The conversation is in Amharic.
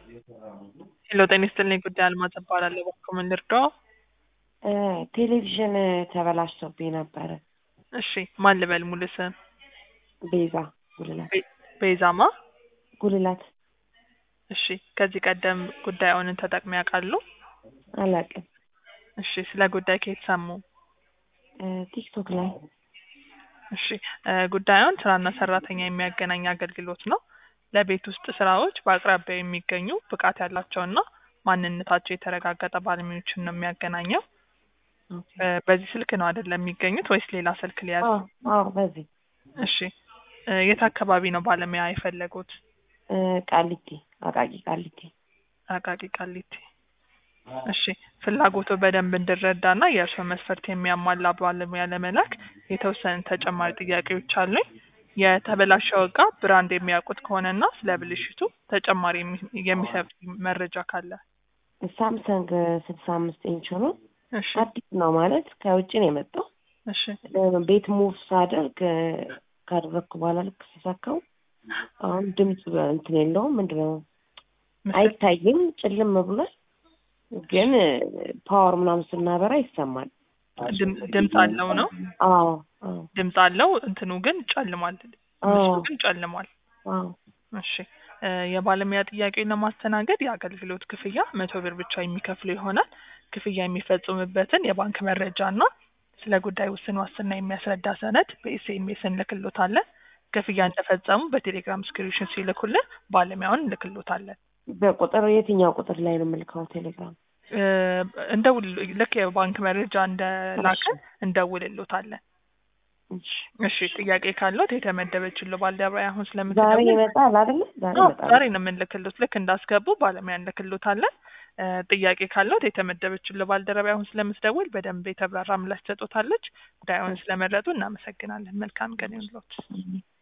ሄሎ ጤና ይስጥልኝ ጉዳይ አልማዝ እባላለሁ። እባክዎ ምን ልርዳዎ? ቴሌቪዥን ተበላሽቶብኝ ነበረ። እሺ ማን ልበል ሙሉ ስም? ቤዛ ጉልላት ቤ- ቤዛማ? ጉልላት እሺ ከዚህ ቀደም ጉዳዩን ተጠቅመው ያውቃሉ? አላውቅም። እሺ ስለ ጉዳይ ከየት ሰሙ? ቲክቶክ ላይ እሺ እ ጉዳዩን ስራና ሰራተኛ የሚያገናኝ አገልግሎት ነው። ለቤት ውስጥ ስራዎች በአቅራቢያው የሚገኙ ብቃት ያላቸውና ማንነታቸው የተረጋገጠ ባለሙያዎችን ነው የሚያገናኘው። ኦኬ። እ በዚህ ስልክ ነው አይደለም የሚገኙት ወይስ ሌላ ስልክ ሊያዝ? አዎ አዎ፣ በዚህ እሺ እ የት አካባቢ ነው ባለሙያ የፈለጉት? እ ቃሊቲ አቃቂ ቃሊቲ አቃቂ ቃሊቲ። እሺ ፍላጎቱ በደንብ እንድረዳና የእርስዎ መስፈርት የሚያሟላ ባለሙያ ለመላክ የተወሰኑ ተጨማሪ ጥያቄዎች አሉኝ። የተበላሸው እቃ ብራንድ የሚያውቁት ከሆነና ስለ ብልሽቱ ተጨማሪ የሚ- የሚሰጥ መረጃ ካለ። ሳምሰንግ ስልሳ አምስት ኢንች ነው። እሺ አዲስ ነው ማለት ከውጭ ነው የመጣው። እሺ እ ቤት ሙቭ ሳደርግ እ ካደረግኩ በኋላ ልክ ስሰካው አሁን ድምፅ እንትን የለውም ምንድን ነው ምስል አይታይም፣ ጭልም ብሏል። ግን ፓወር ምናምን ስናበራ ይሰማል። ድም- ድምፅ አለው ነው አዎ አዎ ድምፅ አለው እንትኑ ግን ጨልሟል። ምስሉ አዎ ግን ጨልሟል። አዎ እሺ እ የባለሙያ ጥያቄን ለማስተናገድ የአገልግሎት ክፍያ መቶ ብር ብቻ የሚከፍሉ ይሆናል። ክፍያ የሚፈጽሙበትን የባንክ መረጃ እና ስለ ጉዳይ ውስን ዋስትና የሚያስረዳ ሰነድ በኤስኤምኤስ እንልክሎታለን። ክፍያ እንደፈጸሙ በቴሌግራም ስክሪንሾት ሲልኩልን ባለሙያውን እንልክሎታለን። በቁጥር የትኛው ቁጥር ላይ ነው የምልከው? ቴሌግራም እ እንደውል ልክ የባንክ መረጃ እንደላከ እሺ እንደውልሎታለን። እሺ እሺ ጥያቄ ካለዎት የተመደበችልዎ ባልደረባዬ አሁን ዛሬ ስለምትደውል ይመጣል አይደለ? ዛሬ አዎ ይመጣል። ዛሬ ነው የምንልክሎት። ልክ እንዳስገቡ ባለሙያ እንልክሎታለን። እ ጥያቄ ካለዎት የተመደበችልዎ ባልደረባዬ አሁን ስለምትደውል በደንብ የተብራራ ምላሽ ትሰጦታለች። ጉዳዩን ስለመረጡ እናመሰግናለን። መልካም ቀን ይሁንልዎት።